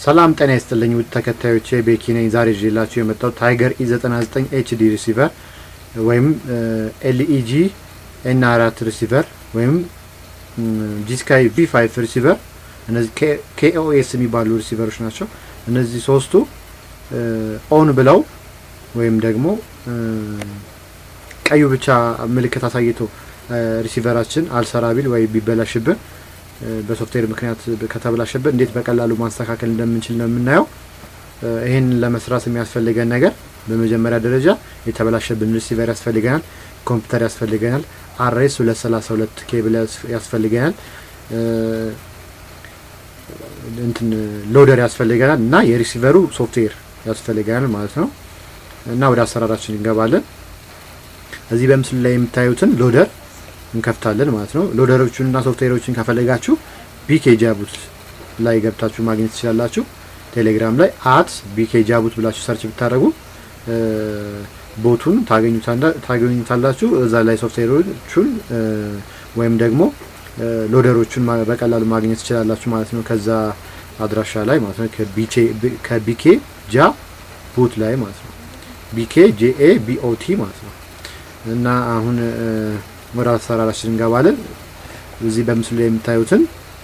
ሰላም ጤና ይስጥልኝ ውድ ተከታዮቼ ቤኪ ነኝ። ዛሬ ይዤላችሁ የመጣው ታይገር ኢ 99 ኤችዲ ሪሲቨር ወይም ኤልኢጂ ኤን አራት ሪሲቨር ወይም ጂስካይ ቪ ፋይቭ ሪሲቨር እነዚህ ኬኦኤስ የሚባሉ ሪሲቨሮች ናቸው። እነዚህ ሶስቱ ኦን ብለው ወይም ደግሞ ቀዩ ብቻ ምልክት አሳይቶ ሪሲቨራችን አልሰራ ቢል ወይ ቢበላሽብን በሶፍትዌር ምክንያት ከተበላሸብን እንዴት በቀላሉ ማስተካከል እንደምንችል ነው የምናየው። ይህን ለመስራት የሚያስፈልገን ነገር በመጀመሪያ ደረጃ የተበላሸብን ሪሲቨር ያስፈልገናል፣ ኮምፒውተር ያስፈልገናል፣ አርኤስ ሁለት ሰላሳ ሁለት ኬብል ያስፈልገናል፣ እንትን ሎደር ያስፈልገናል እና የሪሲቨሩ ሶፍትዌር ያስፈልገናል ማለት ነው። እና ወደ አሰራራችን እንገባለን። እዚህ በምስሉ ላይ የምታዩትን ሎደር እንከፍታለን ማለት ነው። ሎደሮቹን እና ሶፍትዌሮችን ከፈለጋችሁ ቢኬ ጃቡት ላይ ገብታችሁ ማግኘት ትችላላችሁ። ቴሌግራም ላይ አት ቢኬ ጃቡት ብላችሁ ሰርች ብታደርጉ ቦቱን ታገኙታላችሁ። እዛ ላይ ሶፍትዌሮቹን ወይም ደግሞ ሎደሮቹን በቀላሉ ማግኘት ትችላላችሁ ማለት ነው። ከዛ አድራሻ ላይ ማለት ነው። ከቢኬ ጃ ቡት ላይ ማለት ነው። ቢኬ ጄኤ ቢኦቲ ማለት ነው እና አሁን ወደ አሰራራችን እንገባለን። እዚህ በምስሉ ላይ የምታዩትን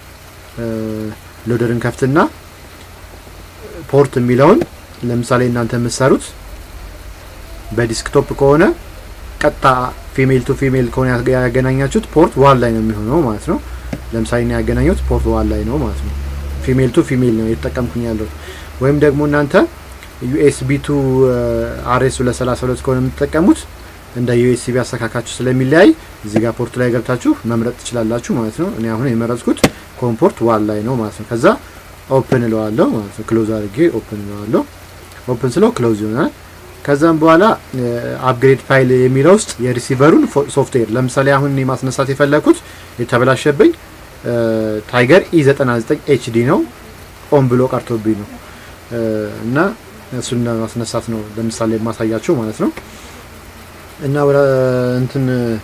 ሎደርን ከፍትና ፖርት የሚለውን ለምሳሌ እናንተ የምትሰሩት በዲስክቶፕ ከሆነ ቀጥታ ፊሜል ቱ ፊሜል ከሆነ ያገናኛችሁት ፖርት ዋን ላይ ነው የሚሆነው ማለት ነው። ለምሳሌ ነው ያገናኙት ፖርት ዋን ላይ ነው ማለት ነው። ፊሜል ቱ ፊሜል ነው የተጠቀምኩኝ ያለሁት። ወይም ደግሞ እናንተ ዩኤስቢ ቱ አርኤስ ሁለት ሰላሳ ሁለት ከሆነ የምትጠቀሙት እንደ ዩኤስቢ አሰካካችሁ ስለሚለያይ እዚህ ጋር ፖርት ላይ ገብታችሁ መምረጥ ትችላላችሁ ማለት ነው። እኔ አሁን የመረጥኩት ኮምፖርት ዋን ላይ ነው ማለት ነው። ከዛ ኦፕን እለዋለሁ ማለት ነው። ክሎዝ አድርጌ ኦፕን እለዋለሁ። ኦፕን ስለው ክሎዝ ይሆናል። ከዛም በኋላ አፕግሬድ ፋይል የሚለው ውስጥ የሪሲቨሩን ሶፍትዌር ለምሳሌ አሁን እኔ ማስነሳት የፈለኩት የተበላሸብኝ ታይገር ኢ 99 ኤችዲ ነው። ኦን ብሎ ቀርቶብኝ ነው እና እሱን ለማስነሳት ነው ለምሳሌ የማሳያችሁ ማለት ነው። እና ወደ እንትን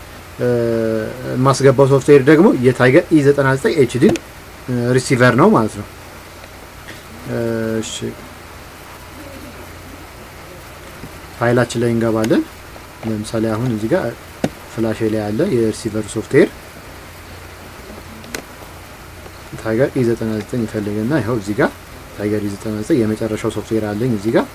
የማስገባው ሶፍትዌር ደግሞ የታይገር ኢ 99 ኤችዲን ሪሲቨር ነው ማለት ነው። እሺ ፋይላችን ላይ እንገባለን። ለምሳሌ አሁን እዚህ ጋር ፍላሽ ላይ ያለ የሪሲቨር ሶፍትዌር ታይገር ኢ 99 ይፈልግና ይኸው እዚህ ጋር ታይገር ኢ 99 የመጨረሻው ሶፍትዌር አለኝ እዚህ ጋር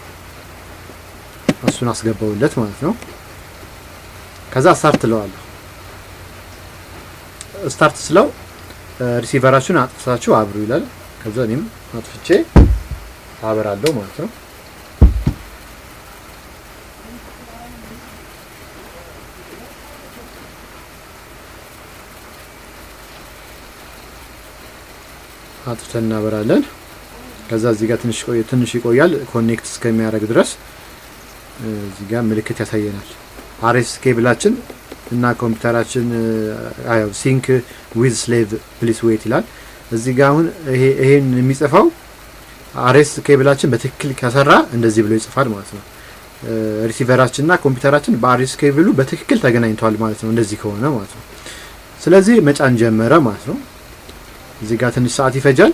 እሱን አስገባውለት ማለት ነው። ከዛ ስታርት ትለዋለሁ። ስታርት ስለው ሪሲቨራችሁን አጥፍታችሁ አብሩ ይላል። ከዛ እኔም አጥፍቼ አበራለሁ ማለት ነው። አጥፍተን እናበራለን። ከዛ እዚህ ጋር ትንሽ ትንሽ ይቆያል ኮኔክት እስከሚያደርግ ድረስ እዚህ ጋር ምልክት ያሳየናል። አርኤስ ኬብላችን እና ኮምፒውተራችን ሲንክ ዊዝ ስሌቭ ፕሊስ ዌት ይላል። እዚህ ጋር አሁን ይሄን የሚጽፈው አርኤስ ኬብላችን በትክክል ከሰራ እንደዚህ ብሎ ይጽፋል ማለት ነው። ሪሲቨራችን እና ኮምፒውተራችን በአርኤስ ኬብሉ በትክክል ተገናኝተዋል ማለት ነው። እንደዚህ ከሆነ ማለት ነው። ስለዚህ መጫን ጀመረ ማለት ነው። እዚህ ጋር ትንሽ ሰዓት ይፈጃል።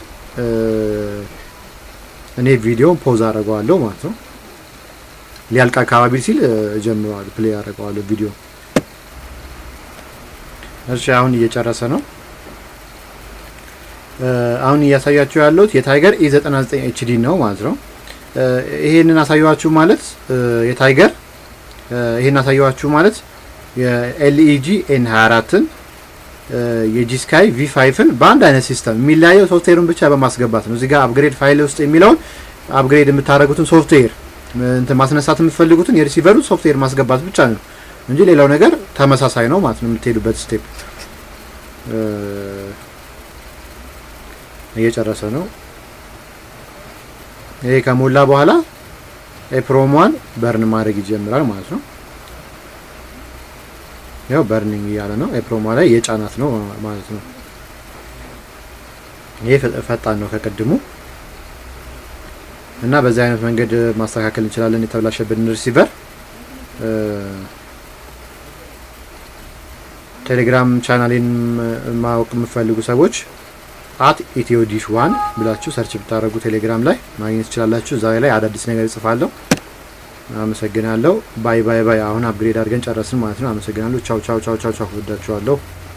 እኔ ቪዲዮን ፖዝ አደርገዋለሁ ማለት ነው። ሊያልቅ አካባቢ ሲል ጀምረዋል ፕሌይ አደርገዋለሁ ቪዲዮ። እሺ አሁን እየጨረሰ ነው። አሁን እያሳያችሁ ያለሁት የታይገር ኢ 99 ኤችዲ ነው ማለት ነው። ይሄንን አሳያችሁ ማለት የታይገር ይሄን አሳያችሁ ማለት የኤልኢጂ ኤን 24ን የጂስካይ ቪ ፋይቭን በአንድ አይነት ሲስተም የሚለያየው ሶፍትዌሩን ብቻ በማስገባት ነው። እዚህ ጋር አፕግሬድ ፋይል ውስጥ የሚለውን አፕግሬድ የምታደርጉትን ሶፍትዌር እንትን ማስነሳት የምትፈልጉትን የሪሲቨሩ ሶፍትዌር ማስገባት ብቻ ነው እንጂ ሌላው ነገር ተመሳሳይ ነው ማለት ነው። የምትሄዱበት ስቴፕ እየጨረሰ ነው። ይሄ ከሞላ በኋላ ኤፕሮሟን በርን ማድረግ ይጀምራል ማለት ነው። ያው በርኒንግ እያለ ነው። ኤፕሮሟ ላይ የጫናት ነው ማለት ነው። ይሄ ፈጣን ነው ከቅድሙ እና በዚህ አይነት መንገድ ማስተካከል እንችላለን የተበላሸብን ሪሲቨር። ቴሌግራም ቻናሌን ማወቅ የምፈልጉ ሰዎች አት ኢትዮ ዲሽ ዋን ብላችሁ ሰርች ብታደረጉ ቴሌግራም ላይ ማግኘት ትችላላችሁ። እዛ ላይ አዳዲስ ነገር እጽፋለሁ። አመሰግናለሁ። ባይ ባይ ባይ። አሁን አፕግሬድ አድርገን ጨረስን ማለት ነው። አመሰግናለሁ። ቻው ቻው ቻው ቻው ቻው። ወዳችኋለሁ።